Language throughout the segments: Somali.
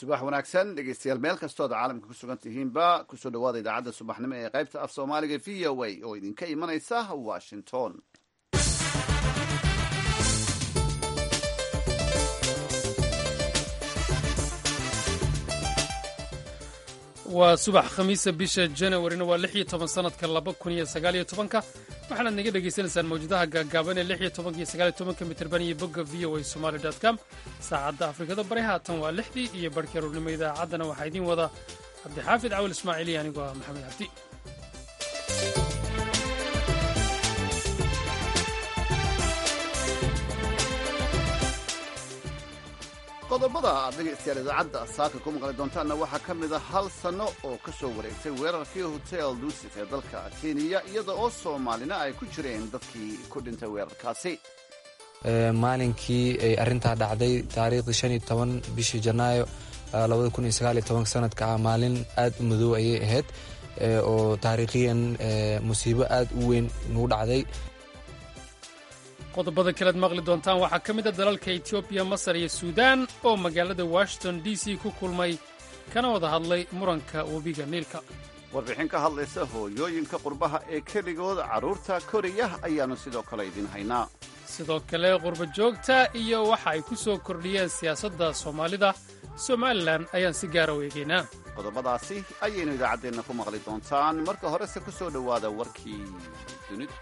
subax wanaagsan dhegeystayaal meel kastood caalamka ku sugan tihiinba kusoo dhawaada idaacadda subaxnimo ee qaybta af soomaaliga v o a oo idinka imanaysa washington waa subax khamiisa bisha janawarina waa lix iyo toban sanadka laba kun iyo sagaal iyo tobanka waxaanaad naga dhagaysanaysaan mawjadaha gaagaaban ee lix iyo tobanka iyo sagaal iyo tobanka mitirban iyo bogga v o a somali dot com saacadda afrikada bari haatan waa lixdii iyo barhkii aruurnimo idaacaddana waxaa idiin wada cabdixaafid cawil ismaaciil iyo anigoo ah maxamed cabdi qodobada aad dhegaystayaal idaacadda saaka ku maqli doontaanna waxaa ka mid a hal sanno oo ka soo wareegtay weerarkii hotel duusif ee dalka kenya iyada oo soomaalina ay ku jireen dadkii ku dhintay weerarkaasi maalinkii ay arintaa dhacday taariikhdii shan iyo toban bishii janaayo labada kun iyo sagaal iyo tobanka sanadka ah maalin aad u madow ayay ahayd oo taariikhiyan musiibo aad u weyn nagu dhacday qodobada kalead maqli doontaan waxaa ka mid a dalalka etoobiya masar iyo suudaan oo magaalada washington d c ku kulmay kana wada hadlay muranka webiga niilka warbixin ka hadlaysa hooyooyinka qurbaha ee keligood carruurta koraya ayaannu sidoo kale idiin haynaa sidoo kale qurba joogta iyo waxa ay ku soo kordhiyeen siyaasadda soomaalida somalilan ayaan si gaara u eegaynaa qodobadaasi ayaynu idaacaddeenna ku maqli doontaan marka horese ku soo dhowaada warkii dunida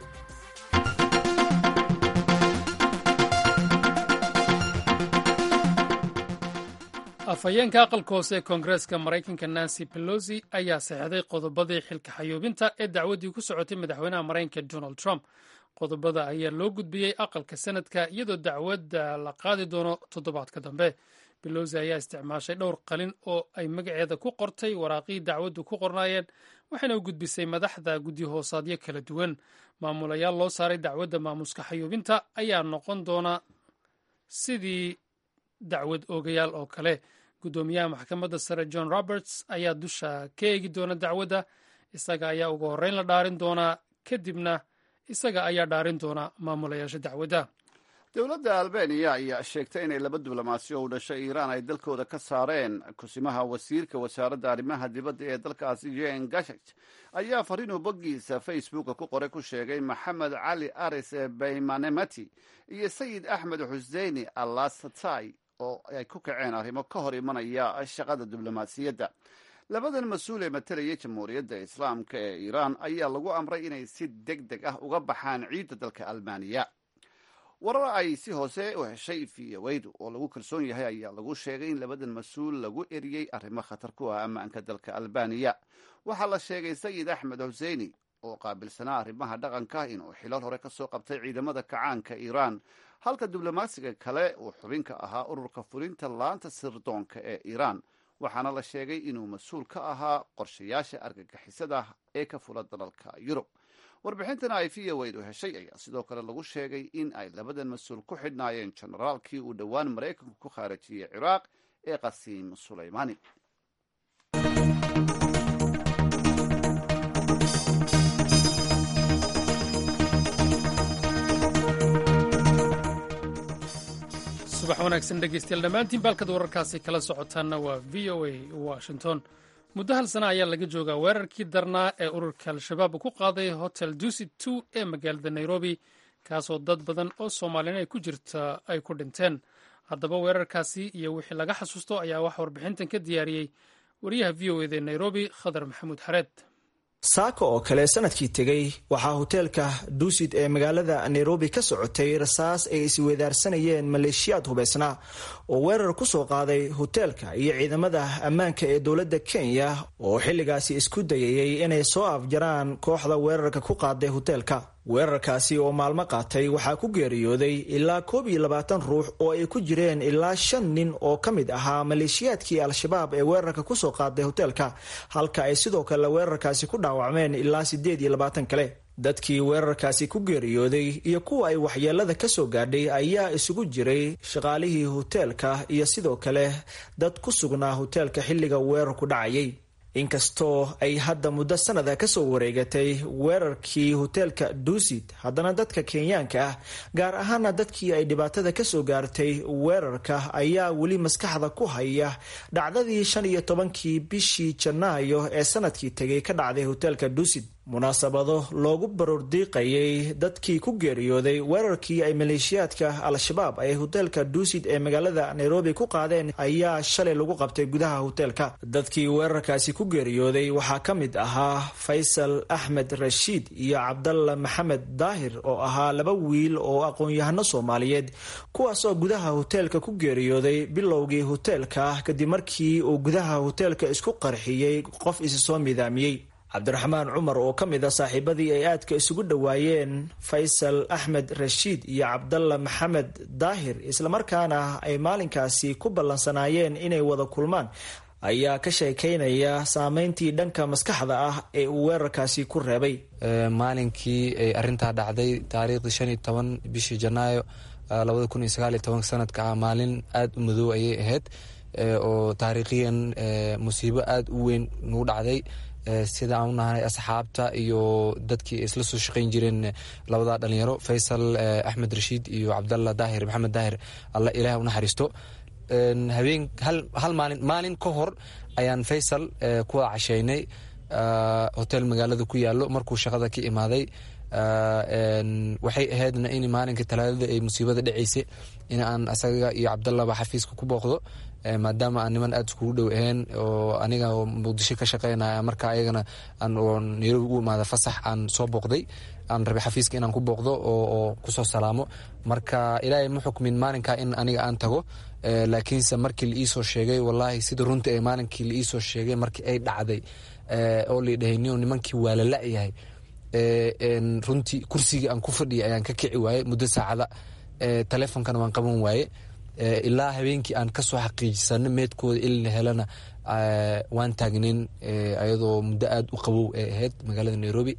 afhayeenka aqalka hoose ee koongareeska maraykanka nancy pelosi ayaa saxeixday qodobadii xilka xayuubinta ee dacwaddii ku socotay madaxweynaha maraykanka donald trump qodobada ayaa loo gudbiyey aqalka sanadka iyadoo dacwadda la qaadi doono toddobaadka dambe belosi ayaa isticmaashay dhowr qalin oo ay magaceeda ku qortay waraaqii dacwaddu ku qornaayeen waxayna u gudbisay madaxda guddi hoosaadyo kala duwan maamulayaal loo saaray dacwadda maamuska xayuubinta ayaa noqon doona sidii dacwad oogayaal oo kale guddoomiyaha maxkamadda sare john roberts ayaa dusha ka eegi doona dacwadda isaga ayaa ugu horreyn la dhaarin doonaa kadibna isaga ayaa dhaarin doona maamulayaasha dacwadda dowladda albaniya ayaa sheegtay inay laba diblomaasiyo u dhashay iiraan ay dalkooda ka saareen kusimaha wasiirka wasaaradda arrimaha dibadda ee dalkaasi jen gashaj ayaa fariinuu boggiisa facebooka ku qoray ku sheegay maxamed cali aris baymanemati iyo sayid axmed xuseini alasatay oo ay ku kaceen arrimo ka hor imanaya shaqada diblomaasiyadda labadan mas-uul ee matalaya jamhuuriyadda islaamka ee iiraan ayaa lagu amray inay si deg deg ah uga baxaan ciidda dalka albaniya warar ay si hoose u heshay viyaweydu oo lagu kalsoon yahay ayaa lagu sheegay in labadan mas-uul lagu eriyey arrimo khatar ku ah ammaanka dalka albaniya waxaa la sheegay sayid axmed xuseini oo qaabilsanaa arrimaha dhaqanka inuu xilal hore ka soo qabtay ciidamada kacaanka iiraan halka diblomaasiga kale uu xubin ka ahaa ururka fulinta laanta sirdoonka ee iiraan waxaana la sheegay inuu mas-uul ka ahaa qorshayaasha argagixisada ee ka fula dalalka yurub warbixintana ay viyaweydu heshay ayaa sidoo kale lagu sheegay in ay labadan mas-uul ku xidhnaayeen jenaraalkii uu dhowaan maraykanku ku khaarajiyey ciraaq ee qasiim sulaymaani subax wanaagsan dhegeystayaal dhammaantiin baalkad wararkaasi kala socotaanna waa v o a washington muddo hal sana ayaa laga joogaa weerarkii darnaa ee ururka al-shabaab ku qaaday hotel dusit two ee magaalada nairobi kaasoo dad badan oo soomaaliyeen ay ku jirta ay ku dhinteen haddaba weerarkaasi iyo wixii laga xasuusto ayaa wax warbixintan ka diyaariyey wariyaha v o eda nairobi khadar maxamuud xareed saaka oo kale sanadkii tegey waxaa hoteelka duusid ee magaalada nairobi ka socotay rasaas ay isweedaarsanayeen maleeshiyaad hubaysnaa oo weerar ku soo qaaday hoteelka iyo ciidamada ammaanka ee dowladda kenya oo xilligaasi isku dayayay inay soo afjaraan kooxda weerarka ku qaaday hoteelka weerarkaasi oo maalmo qaatay waxaa ku geeriyooday ilaa koob iyo labaatan ruux oo ay ku jireen ilaa shan nin oo ka mid ahaa maleeshiyaadkii al-shabaab ee weerarka kusoo qaaday hoteelka halka ay sidoo kale weerarkaasi ku dhaawacmeen ilaa siddeed iyo labaatan kale dadkii weerarkaasi ku geeriyooday iyo kuwa ay waxyeelada ka soo gaadhay ayaa isugu jiray shaqaalihii hoteelka iyo sidoo kale dad ku sugnaa hoteelka xilliga weerarku dhacayay inkastoo ay hadda muddo sanada kasoo wareegatay weerarkii hoteelka duusid haddana dadka kenyaanka ah gaar ahaana dadkii ay dhibaatada kasoo gaartay weerarka ayaa weli maskaxda ku haya dhacdadii shan iyo tobankii bishii janaayo ee sanadkii tegay ka dhacday hoteelka duusid munaasabado loogu baroordiiqayay dadkii ku geeriyooday weerarkii ay maleeshiyaadka al-shabaab ay hoteelka duusid ee magaalada nairobi ku qaadeen ayaa shalay lagu qabtay gudaha hoteelka dadkii weerarkaasi ku geeriyooday waxaa ka mid ahaa faysal axmed rashiid iyo cabdalla maxamed daahir oo ahaa laba wiil oo aqoon-yahano soomaaliyeed kuwaasoo gudaha hoteelka ku geeriyooday bilowgii hoteelka kadib markii uu gudaha hoteelka isku qarxiyey qof isi soo midaamiyey cabdiraxmaan cumar oo ka mid a saaxiibadii ay aadka isugu dhowaayeen faysal axmed rashiid iyo cabdalla maxamed daahir islamarkaana ay maalinkaasi ku ballansanaayeen inay wada kulmaan ayaa ka sheekaynaya saameyntii dhanka maskaxda ah ee uu weerarkaasi ku reebay maalinkii ay arintaa dhacday taariikhdii shan iyo toban bishii janaayo labada kun iyo sagaal iyo tobanka sanadka ah maalin aada u madow ayay ahayd oo taariikhiyan musiibo aada u weyn nagu dhacday sida aan u nahanay asxaabta iyo dadkii ay isla soo shaqayn jireen labada dhalinyaro faysal axmed rashiid iyo cabdalla daahir maxamed daahir alla ilaah u naxariisto habeen hal maalin maalin ka hor ayaan faysal ku wada casheynay hotel magaalada ku yaalo markuu shaqada ka imaaday waxay ahaydna in maalinka talaadada ay musiibada dhaceysay in aan asaga iyo cabdallaba xafiiska ku booqdo maadaama aan niman aada iskugu dhow ahayn oo aniga muqdisho ka shaqeynaya marka ayagana oo nairobi u imaada fasax aan soo booqday aan rabay xafiiska inaan ku booqdo oo kusoo salaamo marka ilaahay ma xukmin maalinka in aniga aan tago laakiinse markii la iisoo sheegay wallaahi sida runta ee maalinkii la iisoo sheegay markii ay dhacday oo laidhahay niyo nimankii waa la la-yahay runtii kursigii aan ku fadhiyay ayaan ka kici waaye muddo saacada taleefonkana waan qaban waaye ilaa habeenkii aan kasoo xaqiijisano meedkooda ilna helana waan taagnayn ayadoo muddo aada u qabow ee ahayd magaalada nairobi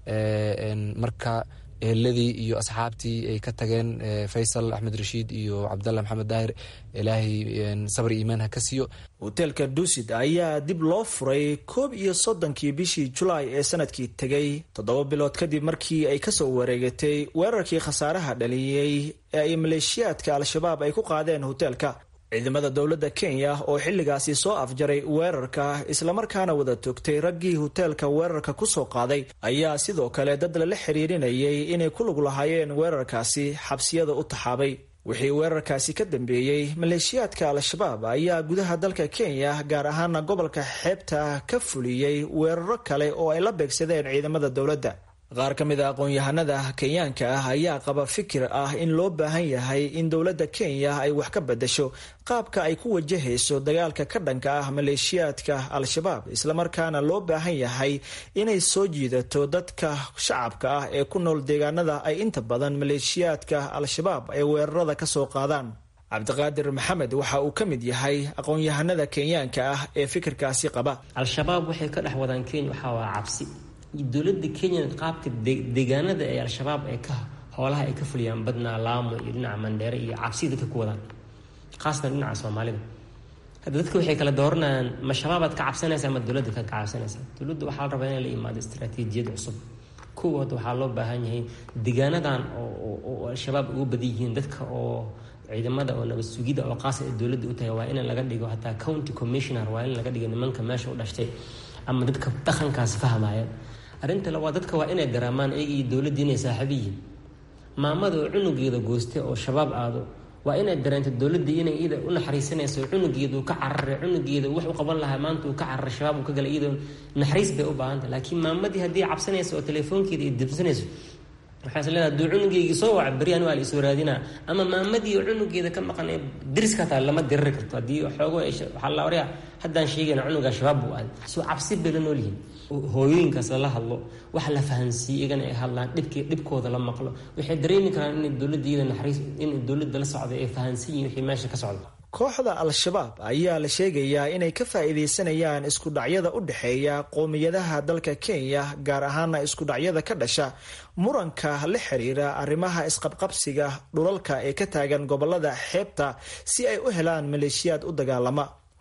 marka eheladii iyo asxaabtii ay ka tageen faysal axmed rashiid iyo cabdalla maxamed daahir ilaahay sabri iimaan ha ka siiyo hoteelka duusid ayaa dib loo furay koob iyo soddonkii bishii julaay ee sanadkii tegay toddoba bilood kadib markii ay kasoo wareegatay weerarkii khasaaraha dhaliyey ee ay maleeshiyaadka al-shabaab ay ku qaadeen hoteelka ciidamada dowladda kenya oo xilligaasi soo afjaray weerarka islamarkaana wada togtay raggii hoteelka weerarka kusoo qaaday ayaa sidoo kale dad lala xiriirinayay inay ku lug lahaayeen weerarkaasi xabsiyada u taxaabay wixii weerarkaasi ka dambeeyey maleeshiyaadka al-shabaab ayaa gudaha dalka kenya gaar ahaana gobolka xeebta ka fuliyey weeraro kale oo ay la beegsadeen ciidamada dowladda qaar ka mid a aqoon-yahanada kenyaanka ah ayaa qaba fikir ah in loo baahan yahay in dowladda kenya ay wax ka bedasho qaabka ay ku wajahayso dagaalka ka dhanka ah maleeshiyaadka al-shabaab islamarkaana loo baahan yahay inay soo jiidato dadka shacabka ah ee ku nool deegaanada ay inta badan maleeshiyaadka al-shabaab ay weerarada ka soo qaadaan cabdiqaadir maxamed waxa uu ka mid yahay aqoon-yahanada kenyaanka ah ee fikirkaasi qaba al-shabaab waxay ka dhex wadaan kenya waxaa waa cabsi dowladda kenya qaabka deegaanada ee al-shabaab ee ka hoolaha ay ka fuliyaan badnaa laamo iyo dhinaca mandheere iyo cabsi dadka ku wadaan khaasatan dhinaca soomaalida hadda dadka waxay kala dooranayaan ma shabaabaad ka cabsanaysa ama dowladda ka cabsanaysa dowladda waxaa la rabaa inay la imaado istaraatiijiyad cusub kuwa hadda waxaa loo baahan yahay deegaanadan oo al-shabaab ugu badan yihiin dadka oo ciidamada oo nabad sugida oo qaasa ee dowladda u tahay waa in laga dhigo hataa county commissioner waa in laga dhigo nimanka meesha u dhashtay ama dadka dhaqankaas fahmaya arrinta labaad dadka waa inay garaamaan iyaga iyo dowladda inay saaxiibo yihiin maamada oo cunugeeda gooste oo shabaab aado waa inay dareento dowladda inay iyada u naxariisanayso cunugeeda uu ka cararay cunugeeda wax u qaban lahaa maanta uu ka cararay shabaab uu ka galay iyadoo naxariis bay u baahantah laakiin maamadii haddii cabsanayso oo telefoonkeeda iyo dibsanayso waxaa is leedahay hadduu cunugeygii soo waca beryaan waa la isoo raadinaa ama maamadii oo cunugeeda ka maqan ee diriska hataa lama diriri karto haddii xoogo waxaa la waryaa haddaan sheegayna cunugaa shabaab buu aaday soo cabsi bay la nool yihiin hooyooyinkaas lala hadlo wax la fahansiiye iyagana ay hadlaan dhibkii dhibkooda la maqlo waxay dareemi karaan inay dowladda iyada naxariis inay dowladda la socday ay fahansan yihin wixii meesha ka socda kooxda al-shabaab ayaa la sheegayaa inay ka faa'iidaysanayaan isku dhacyada u dhexeeya qowmiyadaha dalka kenya gaar ahaana isku dhacyada ka dhasha muranka la xiriira arrimaha isqabqabsiga dhulalka ee ka taagan gobolada xeebta si ay u helaan maleeshiyaad u dagaalama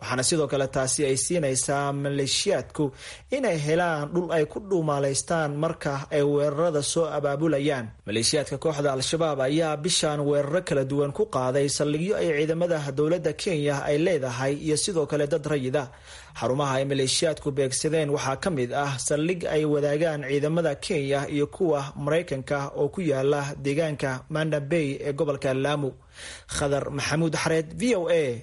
waxaana sidoo kale taasi ay siinaysaa maleeshiyaadku inay helaan dhul ay ku dhuumaalaystaan marka ay weerarada soo abaabulayaan maleeshiyaadka kooxda al-shabaab ayaa bishan weeraro kala duwan ku qaaday saldhigyo ay ciidamada dowladda kenya ay leedahay iyo sidoo kale dad rayida xarumaha ay maleeshiyaadku beegsadeen waxaa ka mid ah saldhig ay wadaagaan ciidamada kenya iyo kuwa maraykanka oo ku yaala deegaanka manda bay ee gobolka laamu khadar maxamuud xareed v o a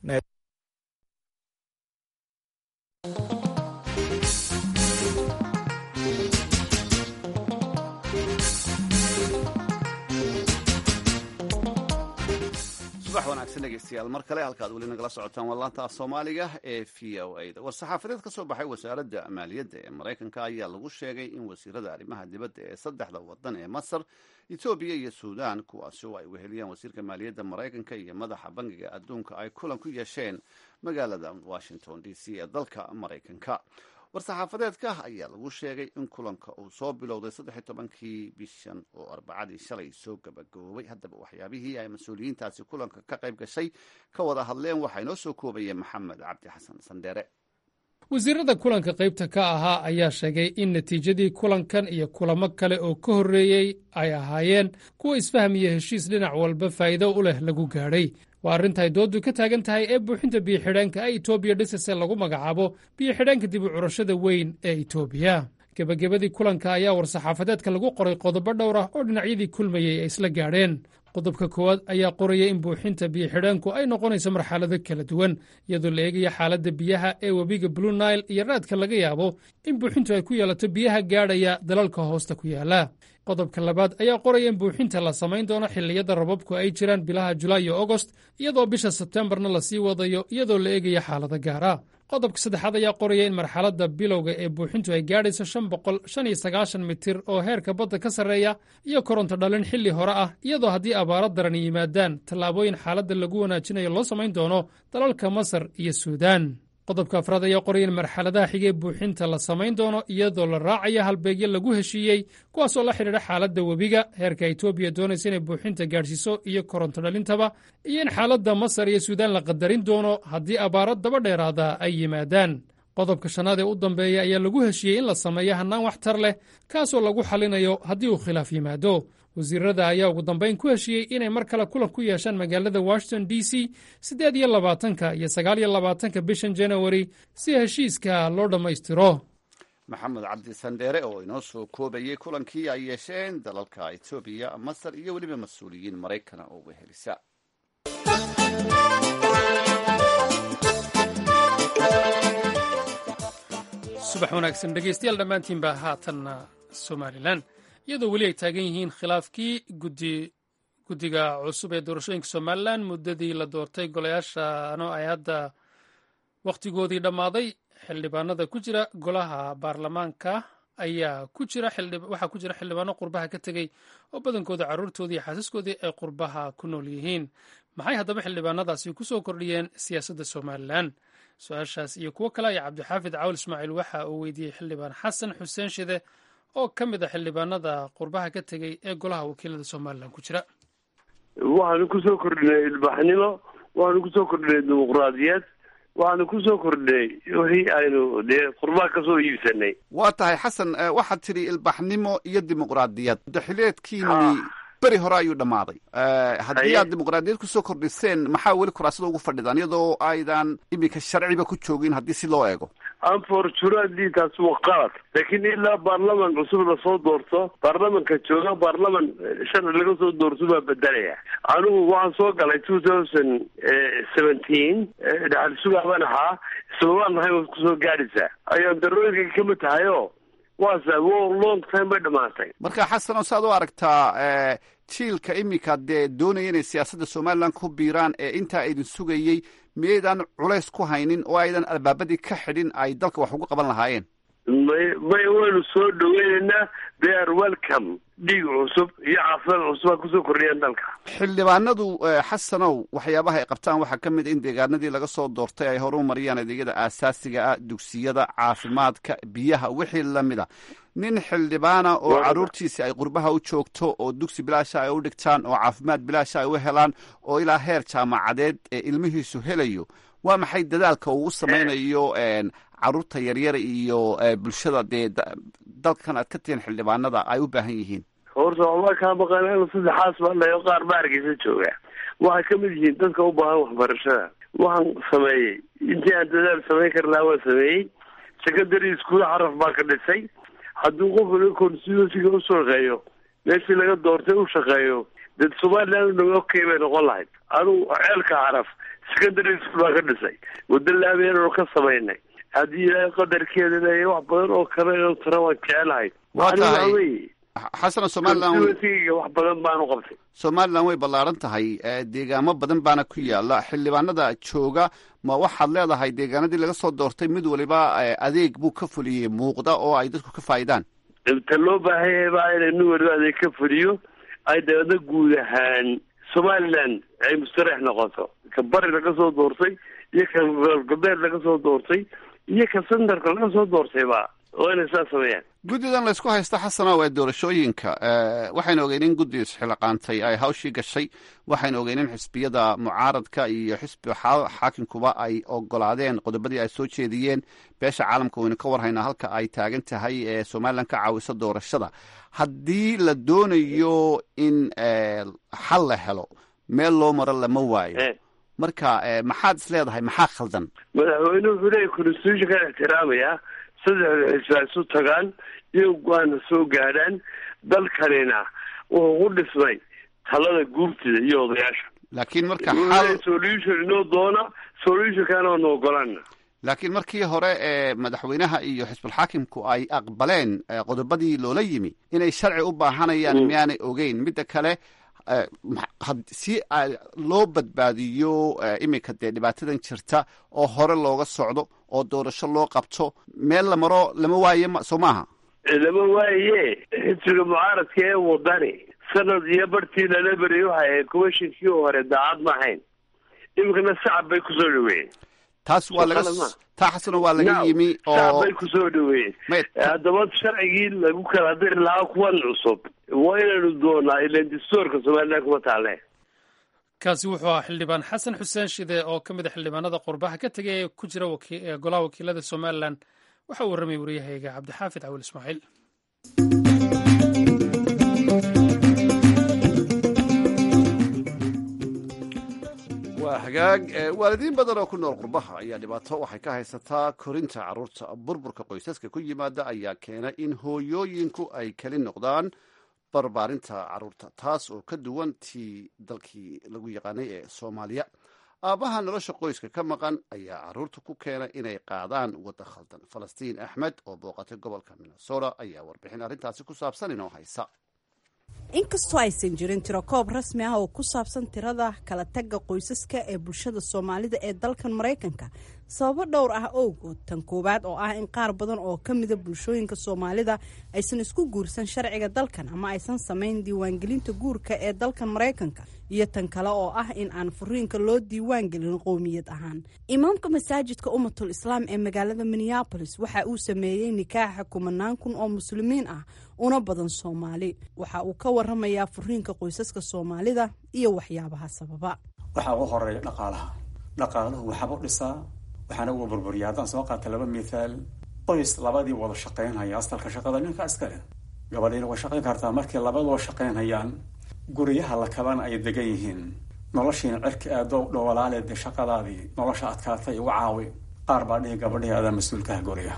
subax wanaagsan dhegeystayaal mar kale halkaad weli nagala socotaan waa laanta af soomaaliga ee v o a da war-saxaafadeed ka soo baxay wasaaradda maaliyadda ee maraykanka ayaa lagu sheegay in wasiirada arrimaha dibadda ee saddexda wadan ee masar etoobiya iyo suudan kuwaasi oo ay weheliyaan wasiirka maaliyadda maraykanka iyo madaxa bangiga adduunka ay kulan ku yeesheen magaalada washington d c ee dalka maraykanka war-saxaafadeedka ayaa lagu sheegay in kulanka uu soo bilowday saddex tobankii bishan oo arbacadii shalay soo gabagaboobay haddaba waxyaabihii ay mas-uuliyiintaasi kulanka ka qayb gashay ka wada hadleen waxaa inoo soo koobayeen maxamed cabdi xasan sandheere wasiirada kulanka qaybta ka ahaa ayaa sheegay in natiijadii kulankan iyo kulamo kale oo ka horreeyey ay ahaayeen kuwa isfaham iyo heshiis dhinac walba faa'iido u leh lagu gaadhay waa arrintaay dooddu ka taagan tahay ee buuxinta biyo-xidheenka ay etoobiya dhisase lagu magacaabo biyo-xidheenka dib u curashada weyn ee etoobiya gebagabadii kulanka ayaa war-saxaafadeedka lagu qoray qodobo dhowr ah oo dhinacyadii kulmayey ay isla gaadheen qodobka koowaad ayaa qoraya in buuxinta biyo-xidheenku ay noqonayso marxalado kala duwan iyadoo la eegaya xaaladda biyaha ee webiga blue nile iyo raadka laga yaabo in buuxintu ay ku yeelato biyaha gaadhaya dalalka hoosta ku yaala qodobka labaad ayaa qoraya in buuxinta la samayn doono xilliyada rababku ay jiraan bilaha julaay iyo agost iyadoo bisha sebtembarna lasii wadayo iyadoo la eegaya xaalado gaara qodobka saddexaad ayaa qoraya in marxaladda bilowga ee buuxintu ay gaadhayso shan boqol shan iyo sagaashan mitir oo heerka badda ka sarreeya iyo koronto dhalin xilli hore ah iyadoo haddii abaaro daran yimaadaan tallaabooyin xaaladda lagu wanaajinayo loo samayn doono dalalka masar iyo suudaan qodobka afraad ayaa qoraya in marxaladaha xigee buuxinta la samayn doono iyadoo la raacaya halbeegyo lagu heshiiyey kuwaasoo la xidhiidha xaaladda webiga heerka etoobiya doonaysa inay buuxinta gaadhsiiso iyo koronto dhalintaba iyo in xaaladda masar iyo suudaan la qadarin doono haddii abaaro daba dheeraada ay yimaadaan qodobka shanaad ee u dambeeya ayaa lagu heshiiyey in la sameeyo hannaan waxtar leh kaasoo lagu xallinayo haddii uu khilaaf yimaado wasiirada ayaa ugu dambayn ku heshiiyey inay mar kale kulan ku yeeshaan magaalada washington d c siddeed iyo labaatanka iyo sagaal iyo labaatanka bishan janawari si heshiiska loo dhammaystiro maxamed cabdi sandheere oo inoo soo koobayey kulankii ay yeesheen dalalka etoobiya masar iyo weliba mas-uuliyiin maraykana oo wehelisa subax wanaagsan dhegeystayaal dhammaantiinba haatanna somalilan iyadoo weli ay taagan yihiin khilaafkii guddiga cusub ee doorashooyinka somalilan muddadii la doortay golayaashano ay hadda wakhtigoodii dhammaaday xildhibaanada ku jira golaha baarlamaanka ayaa ku jira waxaa ku jira xildhibaano qurbaha ka tegey oo badankooda carruurtoodii iyo xaasaskoodii ay qurbaha ku nool yihiin maxay haddaba xildhibaanadaasi ku soo kordhiyeen siyaasadda somalilan su-aashaas iyo kuwo kale ayaa cabdixaafid cawl ismaaciil waxa uu weydiiyey xildhibaan xasan xuseen shide oo ka mid a xildhibaanada qurbaha ka tegey ee golaha wakiilada somalilan ku jira waxaanu kusoo kordhinay ilbaxnimo waxaanu kusoo kordhinay dimuqraadiyad waxaanu kusoo kordhinay wixii aynu dee qurbaha kasoo iibsanay waa tahay xasan waxaad tidhi ilbaxnimo iyo dimuqraadiyad daxileedkiini beri hore ayuu dhammaaday haddii aad dimuqraadiyad kusoo kordhiseen maxaa weli kuraasada ugu fadhidaan iyadoo aydan iminka sharciba ku joogin haddii si loo eego anfortunately taas waa qalad laakiin ilaa baarlaman cusub lasoo doorto baarlamanka jooga baarlaman sharci laga soo doorto baa bedelaya anigu waxaan soo galay two thousand seventeen dhaxal sugaban ahaa islabaan nahay waad kusoo gaadhaysaa ayaan darooyinka kamid tahay o waase wo long time bay dhamaatay marka xasanoo saad u aragtaa jiilka iminka dee doonaya inay siyaasadda somalilan ku biiraan ee intaa idin sugayey miyaydaan culays ku haynin oo aydan albaabadii ka xidhin ay dalka wax ugu qaban lahaayeen may may waynu soo dhaweynaynaa they are welcome dhiig cusub iyo caafimaad cusub aa kusoo kordhiyaan dalka xildhibaanadu xasanow waxyaabaha ay qabtaan waxaa ka mid a in deegaanadii laga soo doortay ay horu mariyaan adeegyada aasaasiga ah dugsiyada caafimaadka biyaha wixii lamid a nin xildhibaana oo carruurtiisi ay qurbaha u joogto oo dugsi bilaasha ay u dhigtaan oo caafimaad bilaasha ay u helaan oo ilaa heer jaamacadeed ee ilmihiisu helayo waa maxay dadaalka uu samaynayo caruurta yaryar iyo bulshada dee dalkan aad ka tihiin xildhibaanada ay u baahan yihiin horta waxbaa kaa maqan saddexaas baa layo qaar ba hargeysa jooga waxay ka mid yihiin dadka u baahan waxbarashada waxaan sameeyey intii aan dadaal samayn kar lahaa waan sameeyey secondary iskuol xaraf baa ka dhisay hadduu qofka constituencyga u shaqeeyo meeshii laga doortay u shaqeeyo dee somaliland dha okay bay noqon lahayd anugu ceelka xaraf secondary school baa ka dhisay waddo laabeenoo ka samaynay haddii ilaahay qadarkeeda leeya wax badan oo kale oo tara waan jecelahay waa tahay xasana somaliland wax badan baanu qabtay somaliland way ballaaran tahay deegaamo badan baana ku yaala xildhibaanada jooga ma waxaad leedahay deegaanadii laga soo doortay mid waliba adeeg buu ka fuliyey muuqda oo ay dadku ka faa'idaan ta loo baahan yahay baa inay nin waliba adeeg ka fuliyo ay dabeedna guud ahaan somaliland ay mustareex noqoto ka bari laga soo doortay iyo ka galbeed laga soo doortay iyo ka centerka laga soo doortayba waa inay saa sameeyaan guddidan laysku haysta xasanow ee doorashooyinka waxaynu ogeyn in guddi isxilaqaantay ay hawshii gashay waxaynu ogeyn in xisbiyada mucaaradka iyo xisbiga xaakimkuba ay ogolaadeen qodobadii ay soo jeediyeen beesha caalamka waynu ka warhaynaa halka ay taagan tahay ee somalilan ka caawisa doorashada haddii la doonayo in xal la helo meel loo maro lama waayo marka maxaad is leedahay maxaa khaldan madaxweyne wuxuu leeyahy constitutionkan ixtiraamaya saddexda xisba isu tagaan iyo go-aana soo gaadhaan dalkanina wuxuu ku dhismay talada guurtida iyo odayaasha laakiin marka solution inoo doona solutionkana waanu ogolaana laakiin markii hore ee madaxweynaha iyo xisbulxaakimku ay aqbaleen qodobadii loola yimi inay sharci u baahanayaan miyaanay ogeyn midda kale si loo badbaadiyo iminka dee dhibaatadan jirta oo hore looga socdo oo doorasho loo qabto meel la maro lama waaye soo maaha lama waaye xisbiga mucaaradka ee wadani sanad iyo bartii lala beriyay waxay ahayd commishonkii hore daacad ma ahayn iminkana sacab bay kusoo dhaweeyeen taas waa laga taa xasano waa laga yimi oo sacab bay kusoo dhaweeyeen haddaba sharcigii lagu kala diri lahaa kuwan cusub waa inaynu doonaa ilan dastuurka somaliland kuma taalle kaasi wuxuu ahaa xildhibaan xasan xuseen shide oo ka mid a xildhibaanada qurbaha ka tegay ee ku jira golaha wakiilada somalilan waxa uu warramay waryahayga cabdixaafid cawil ismaaciil waa hagaag waalidiin badan oo ku nool qurbaha ayaa dhibaato waxay ka haysataa korinta carruurta burburka qoysaska ku yimaada ayaa keena in hooyooyinku ay keli noqdaan barbaarinta carruurta taas oo ka duwan tii dalkii lagu yaqaanay ee soomaaliya aabbaha nolosha qoyska ka maqan ayaa carruurta ku keena inay qaadaan wadda khaldan falastiin axmed oo booqatay gobolka minnesota ayaa warbixin arrintaasi ku saabsan inoo haysa inkastoo aysan jirin tirokoob rasmi ah oo ku saabsan tirada kala tagga qoysaska ee bulshada soomaalida ee dalkan maraykanka sababo dhowr ah owgood tan koowaad oo ah in qaar badan oo ka mida bulshooyinka soomaalida aysan isku guursan sharciga dalkan ama aysan samayn diiwaangelinta guurka ee dalkan maraykanka iyo tan kale oo ah in aan furiinka loo diiwaangelin qowmiyad ahaan imaamka masaajidka ummatul islaam ee magaalada minneabolis waxa uu sameeyey nikaaxa kumanaan kun oo muslimiin ah una badan soomaali waxa uu ka waramayaa furiinka qoysaska soomaalida iyo waxyaabaha sababa waxaa ugu horeeya dhaqaalaha dhaqaaluhu waxaaba dhisaa waxaana uga burburiya haddaan soo qaata laba mithaal qoys labadii wada shaqaynhaya asalka shaqada ninka iskale gabadhiina way shaqayn kartaa markii labadoo shaqaynhayaan guryaha la kabana ay degan yihiin noloshiina cirka aadoo dhowalaale dee shaqadaadii nolosha adkaatay uga caawi qaar baa dhihi gabadhihii adaa mas-uulkaha guriga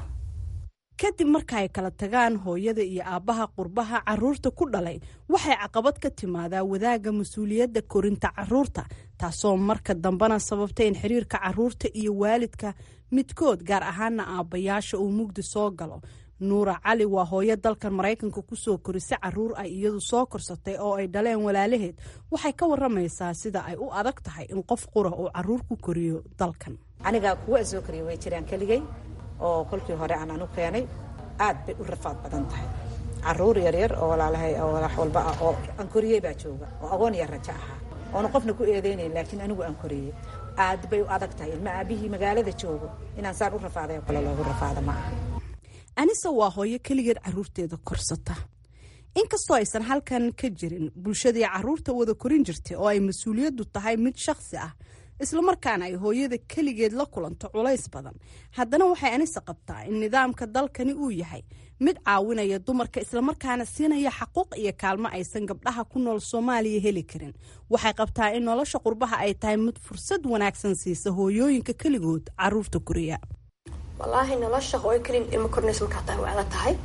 kadib marka ay kala tagaan hooyada iyo aabbaha qurbaha caruurta ku dhalay waxay caqabad ka timaadaa wadaagga mas-uuliyadda korinta caruurta taasoo marka dambena sababtay in xiriirka caruurta iyo waalidka midkood gaar ahaana aabbayaasha uu mugdi soo galo nuura cali waa hooyo dalkan maraykanka kusoo korisay caruur ay iyadu soo korsatay oo ay dhaleen walaalaheed waxay ka waramaysaa sida ay u adag tahay in qof qura uu caruur ku koriyo dalkan aniga kuwa soo koriya way jiraan keligay oo kolkii hore aan anu keenay aad bay u rafaad badan tahay caruur yaryar oo walaalahay oo wax walba ah oo aan koriyey baa jooga oo agoon iyo rajo ahaa oona qofna ku eedeynayn laakiin anigu aan koriyey aad bay u adag tahay ilma aabihii magaalada joogo inaan saan u rafaaday oo kale loogu rafaada ma aha anise waa hooyo keligeed caruurteeda korsata inkastoo aysan halkan ka jirin bulshadii caruurta wada korin jirtay oo ay mas-uuliyaddu tahay mid shakhsi ah islamarkaana ay hooyada keligeed la kulanto culays badan haddana waxay anise qabtaa in nidaamka dalkani uu yahay mid caawinaya dumarka islamarkaana siinaya xaquuq iyo kaalmo aysan gabdhaha ku nool soomaaliya heli karin waxay qabtaa in nolosha qurbaha ay tahay mid fursad wanaagsan siisa hooyooyinka keligood caruurta koriya walaahi nolosha hooyo kelin ilmo kornays markaa tahay waa la tahay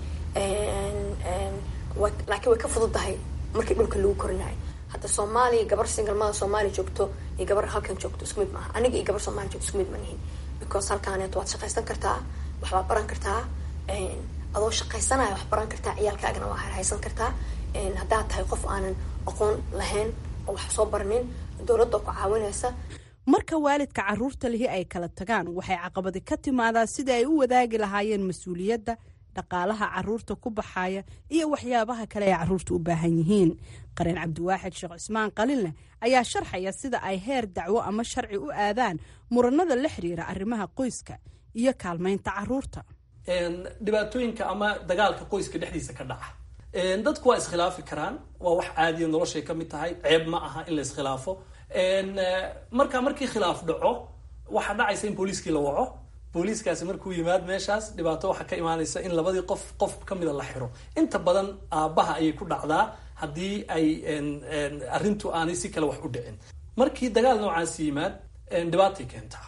laakiin way ka fududahay markii dhulka lagu korinayo hadda soomaaliya gabar singalmada soomaaliya joogto iyo gabar halkan joogto isku mid maaha aniga iyo gabar soomaaliya joogto isku mid ma nihin because halkaaneet waad shaqaysan kartaa waxbaad baran kartaa adoo shaqaysanaya wax baran kartaa ciyaalkaagana waa haysan kartaa haddaad tahay qof aanan aqoon lahayn oo wax soo baranin dowladda ku caawinaysa marka waalidka caruurta lihi ay kala tagaan waxay caqabadi ka timaadaa sidai ay u wadaagi lahaayeen mas-uuliyadda dhaqaalaha caruurta ku baxaya iyo waxyaabaha kale ay caruurta u baahan yihiin qareen cabdiwaaxid sheekh cismaan qalinleh ayaa sharxaya sida ay heer dacwo ama sharci u aadaan muranada la xiriira arrimaha qoyska iyo kaalmaynta caruurta dhibaatooyinka ama dagaalka qoyska dhexdiisa ka dhaca dadku waa iskhilaafi karaan waa wax caadiya noloshay ka mid tahay ceeb ma aha in la iskhilaafo marka markii khilaaf dhaco waxaa dhacaysa in booliiskii la waco booliiskaasi markuu yimaad meeshaas dhibaato waxaa ka imaanaysa in labadii qof qof kamida la xiro inta badan aabbaha ayay ku dhacdaa haddii ay arrintu aanay si kale wax u dhicin markii dagaal noocaasi yimaad dhibaatay keentaa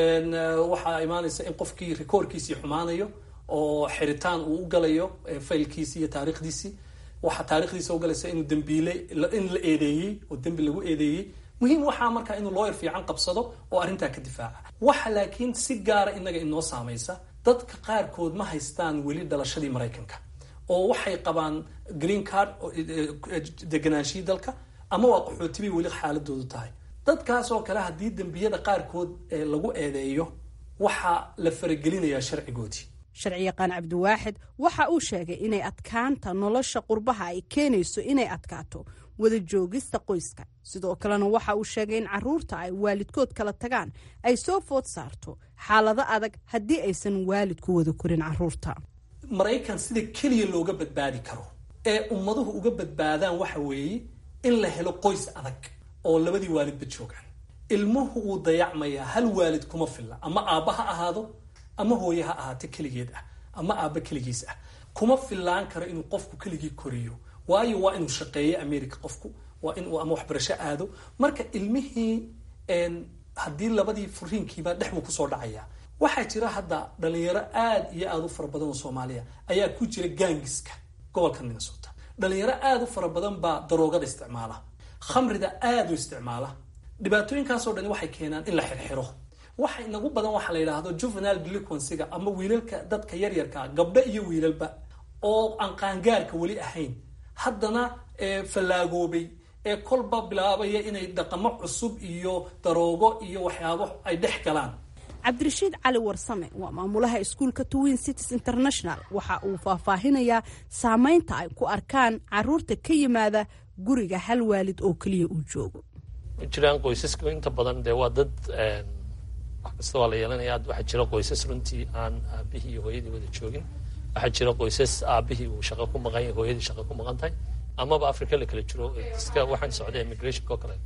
waxaa imaanaysa in qofkii rikoorkiisii xumaanayo oo xiritaan uu u galayo faylkiisii iyo taarikhdiisii waxaa taarikhdiisa ugalaysa inuu dembiile in la eedeeyey oo dembi lagu eedeeyey muhiim waxaa markaa inuu looyar fiican qabsado oo arrintaa ka difaaca waxa laakiin si gaara inaga inoo saamaysa dadka qaarkood ma haystaan weli dhalashadii maraykanka oo waxay qabaan green card deganaanshihii dalka ama waa qaxootibay weli xaaladoodu tahay dadkaas oo kale haddii dembiyada qaarkood lagu eedeeyo waxaa la faragelinayaa sharcigoodii sharci yaqaan cabdiwaaxid waxa uu sheegay inay adkaanta nolosha qurbaha ay keenayso inay adkaato wada joogista qoyska sidoo kalena waxa uu sheegay in caruurta ay waalidkood kala tagaan ay soo food saarto xaalado adag haddii aysan waalidku wada korin caruurta maraykan sida keliya looga badbaadi karo ee ummaduhu uga badbaadaan waxa weeye in la helo qoys adag oo labadii waalidba joogaan ilmuhu wuu dayacmayaa hal waalid kuma filla ama aabba ha ahaado ama hooye ha ahaate keligeed ah ama aabba keligiis ah kuma fillaan karo inuu qofku keligii koriyo waayo waa inuu shaqeeyo america qofku waa inuu ama waxbarasho aado marka ilmihii haddii labadii furiinkiiba dhex buu kusoo dhacaya waxaa jira hadda dhalinyaro aad iyo aada u fara badan oo soomaaliya ayaa ku jira gaangiska gobolka minnesota dhalinyaro aada u fara badan baa daroogada isticmaala khamrida aada u isticmaala dhibaatooyinkaasoo dhani waxay keenaan in la xirxiro waxa inagu badan waxaa la yidhaahdo juvenile delinquencyga ama wiilalka dadka yaryarkaa gabdho iyo wiilalba oo aan qaangaarka weli ahayn haddana fallaagoobay ee kolba bilaabaya inay dhaqamo cusub iyo daroogo iyo waxyaabo ay dhex galaan cabdirashiid cali warsame waa maamulaha iskuulka twin cities international waxa uu faahfaahinayaa saameynta ay ku arkaan caruurta ka yimaada guriga hal waalid oo keliya uu joogo jiraan qoysaska inta badan dee waa dad wax kasta waa la yeelanaya waxaa jira qoysas runtii aan aabihii iyo hooyadii wada joogin waxaa jira qoysas aabihii uu shaqo ku maqan yahay hooyadii shaqo ku maqan tahay amaba africa la kala jiro iska waxaan socda immigrationka oo kale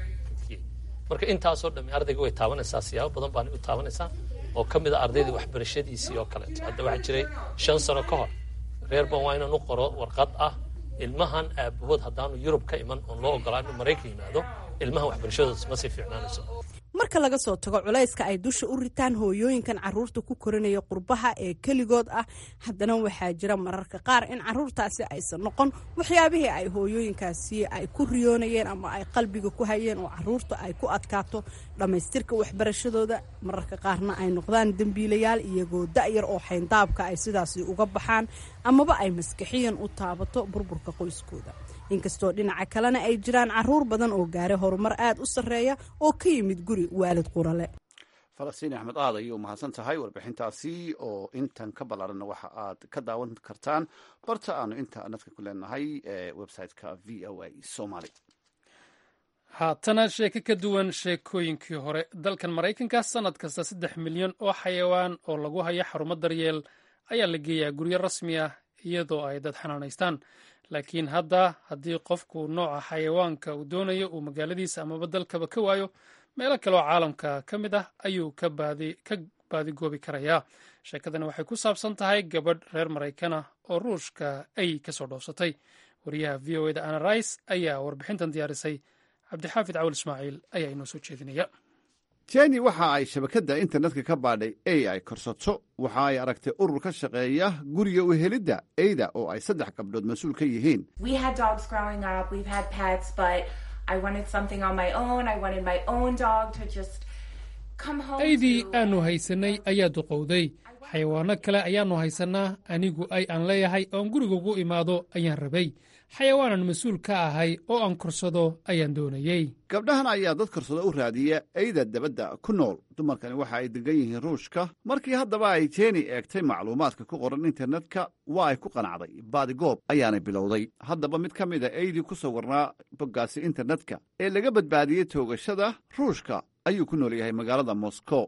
marka intaasoo dhami ardayga way taabanaysaa siyaabo badan baana u taabanaysaa oo ka mid a ardayda waxbarashadiisii oo kaleeto hadda waxaa jiray shan sano ka hor reerban waa inaan u qoro warqad ah ilmahan aabahood haddaanu yurub ka iman oon loo ogolaa inuu maraykan yimaado ilmahan waxbarashadooda ma sii fiicnaanayso marka laga soo tago culayska ay dusha u ritaan hooyooyinkan caruurta ku korinaya qurbaha ee keligood ah haddana waxaa jira mararka qaar in caruurtaasi aysan noqon waxyaabihii ay hooyooyinkaasi ay ku riyoonayeen ama ay qalbiga ku hayeen oo caruurta ay ku adkaato dhammaystirka waxbarashadooda mararka qaarna ay noqdaan dembiilayaal iyagoo da'yar oo xayndaabka ay sidaasi uga baxaan amaba ay maskaxiyan u taabato burburka qoyskooda inkastoo dhinaca kalena ay jiraan caruur badan oo gaaray horumar aad u sarreeya oo ka yimid guri waalid qurale falastiin axmed aad ayay u mahadsan tahay warbixintaasi oo intan ka ballaaranna waxa aad ka daawan kartaan barta aanu internetka ku leenahay ee website-ka v o a somaly haatana sheeko ka duwan sheekooyinkii hore dalkan maraykanka sanad kasta saddex milyan oo xayawaan oo lagu hayo xarumo daryeel ayaa la geeyaa guryo rasmi ah iyadoo ay dad xanaanaystaan laakiin hadda haddii qofku nooca xayawaanka uu doonayo uu magaaladiisa amaba dalkaba ka waayo meelo kale oo caalamka ka mid ah ayuu ka baadigoobi karayaa sheekadani waxay ku saabsan tahay gabadh reer maraykana oo ruushka ay kasoo dhoofsatay wariyaha v o eda ana rais ayaa warbixintan diyaarisay cabdixaafid cawal ismaaciil ayaa inoo soo jeedinaya jeni waxa ay shabakadda internetka ka baadhay ey ay korsato waxa ay aragtay urur ka shaqeeya guriga u helidda eyda oo ay saddex gabdhood mas-uul ka yihiin eydii aanu haysanay ayaa duqowday xayawaano kale ayaannu haysannaa anigu ay aan leeyahay oon guriga ugu imaado ayaan rabay xayawaanan mas-uul ka ahay oo aan korsado ayaan doonayey gabdhahan ayaa dad korsado u raadiya eyda dabadda ku nool dumarkani waxa ay degan yihiin ruushka markii haddaba ay jeeni eegtay macluumaadka ku qoran internetka waa ay ku qanacday baadigoob ayaanay bilowday haddaba mid ka mida eydii ku sawirnaa boggaasi internetka ee laga badbaadiyey toogashada ruushka ayuu ku nool yahay magaalada moscow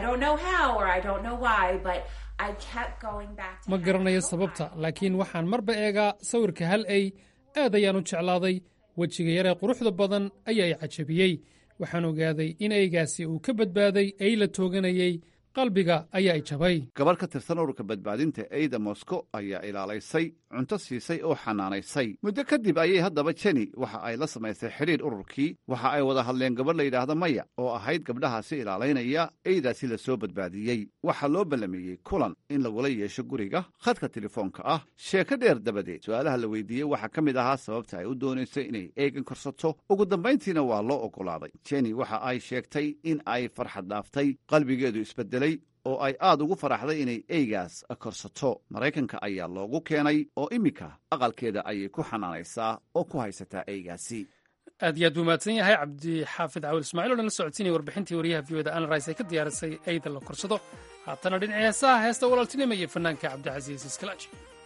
ma garanayo sababta laakiin waxaan marba eegaa sawirka hal ey aad ayaan u jeclaaday wejiga yaree quruxda badan ayaa i cajabiyey waxaan ogaaday in eygaasi uu ka badbaaday ey la tooganayey qalbiga ayaa i jabay gabarh ka tirsan ururka badbaadinta eyda moscow ayaa ilaalaysay cunto siisay oo xanaanaysay muddo kadib ayay haddaba jeni waxa ay la samaysay xidhiir ururkii waxa ay wada hadleen gabadh la yidhaahda maya oo ahayd gabdhahaasi ilaalaynaya eydaasi la soo badbaadiyey waxaa loo ballameeyey kulan in lagula yeesho guriga khadka telefoonka ah sheeko dheer dabadeed su'aalaha la weydiiyey waxaa ka mid ahaa sababta ay u doonaysay inay eegan korsato ugu dambayntiina waa loo oggolaaday jeni waxa ay sheegtay in ay farxad dhaaftay qalbigeedu isbedel oo ay aad ugu faraxday inay eygaas korsato maraykanka ayaa loogu keenay oo iminka aqalkeeda ayay ku xanaanaysaa oo ku haysataa eygaasi aad iyo aad buu mahadsan yahay cabdixaafid cawil ismaaciil o dhan la socodsiinaya warbixintii wariyaha v oda anrais ee ka diyaarisay eyda la korsado haatana dhinacii heesaha heesta walaaltinima iyo fanaanka cabdicasiis iskalaaji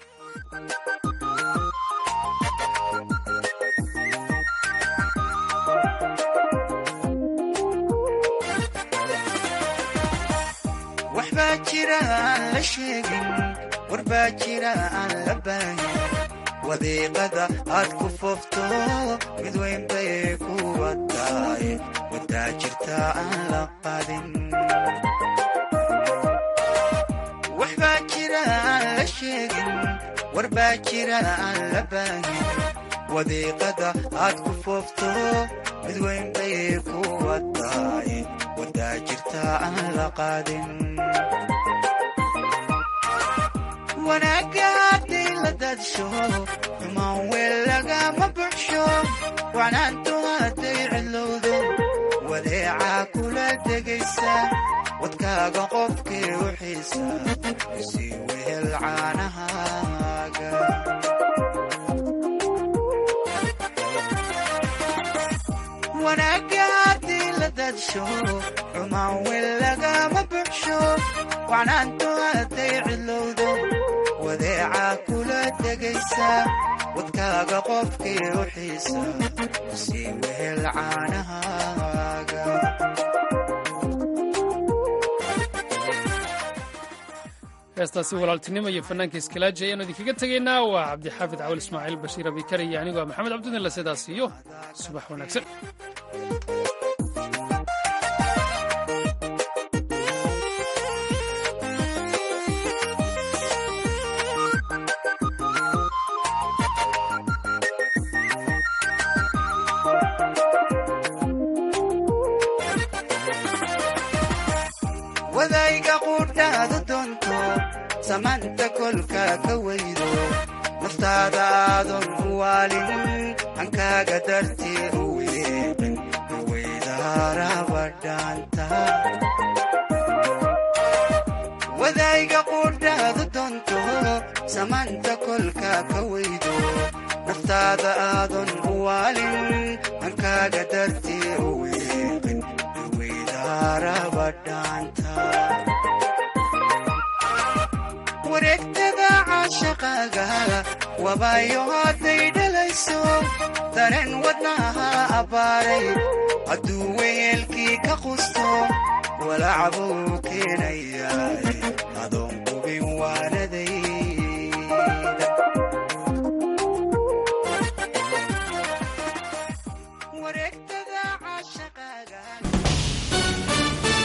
waxbaa jira aan la sheegin warbaa jira aan la baahin wadiiqada aad ku foofto mid weyn bay kuwa tahay wadaa jirta aan la qadin waxbaa jira aan la sheegin warbaa jira aan la baahin wadiiqada aad ku foofto mid weyn bay kuwa tahay wadaa jirta aan la qaadin wanaagga hadday la dadsho xumaan weel lagama buxsho wacnaantu hadday cidlowdo wadeecaa kula degaysa wadkaaga qofkii u xiisa sii wehel caanahaaga wanaagga haddii la dadsho xumaan weel lagama buxsho wacnaantu hadday cidlowdo wadeecaa kula degaysa wadkaaga qofkii u xiisa sii wehel caanahaaga heestaasi walaaltinimo iyo fanaanka iskalaaji ayaanu idinkaga tegaynaa waa cabdixaafid cawal ismaaciil bashiir abikar iyo anigu waa maxamed cabdudinla sidaas iyo subax wanaagsan wadayga quudhaadu doonto samaanta kolka ka weydo naftaada aadan u waalin hankaaga dartii u weeqin weydaarabadhaanta wadayga quudhaadu doonto samaanta kolka ka weydo naftaada aadan u waalin hankaaga dartii u weeqin wareegtada caashaqaaga wabaayo hadday dhalayso dareen wadnaha abbaaray hadduu weyeelkii ka qusto walacbuu keenayaa